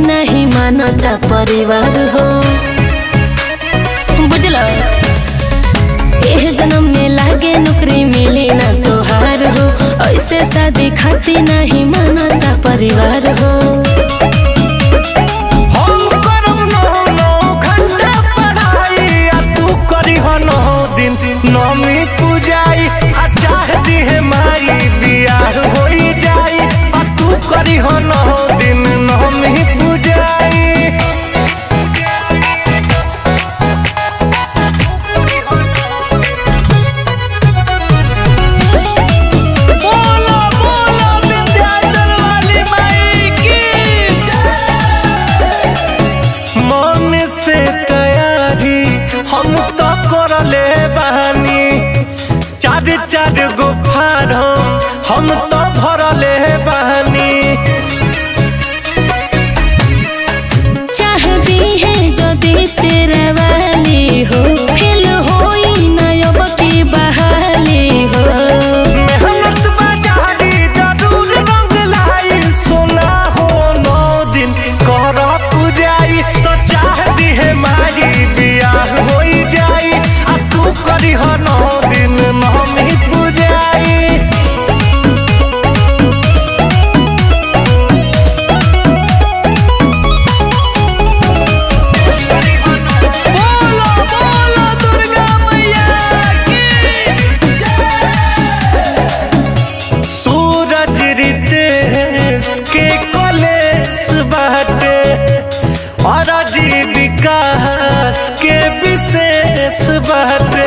नहीं मानता परिवार हो बुझल एह जन्म में लागे नौकरी मिली ना तोहार हो ऐसे शादी खाती नहीं मानता परिवार हो हम करब नौ नौ घंटा पढ़ाई आ तू करीह नौ दिन नौमी पूजाई आ चाह दिहे माई बियाह होई जाई आ तू करीह नौ दिन नौमी पूजाई बोलो बोलो विंध्याचल वाली माई की मन से तैयारी हम तो करले बानी चार चार गो फारम हम तो भरले बानी चाहती है जदि तेरा वाली हो फेल होई ना अब की बहाली हो मेहनत बाजारी जरूर रंग लाई सोना हो नौ दिन कर पूजाई तो चाहती है मारी बियाह होई जाई आ तू करी हो नौ दिन नौमी पूजाई बोलो बोलो दुर्गा मैया की सूरज रितेश के कॉलेज बाटे और विकास के विशेष बाटे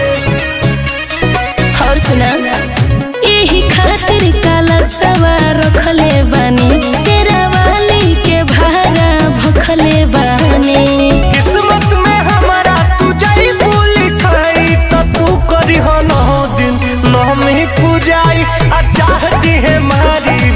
और सुना यही खातिर काला सवार रखले बानी तेरा वाली के भारा भखले बानी किस्मत में हमारा तू जाई बोली खाई तो तू करी हो नौ दिन नौ में पूजाई आ चाहती है मारी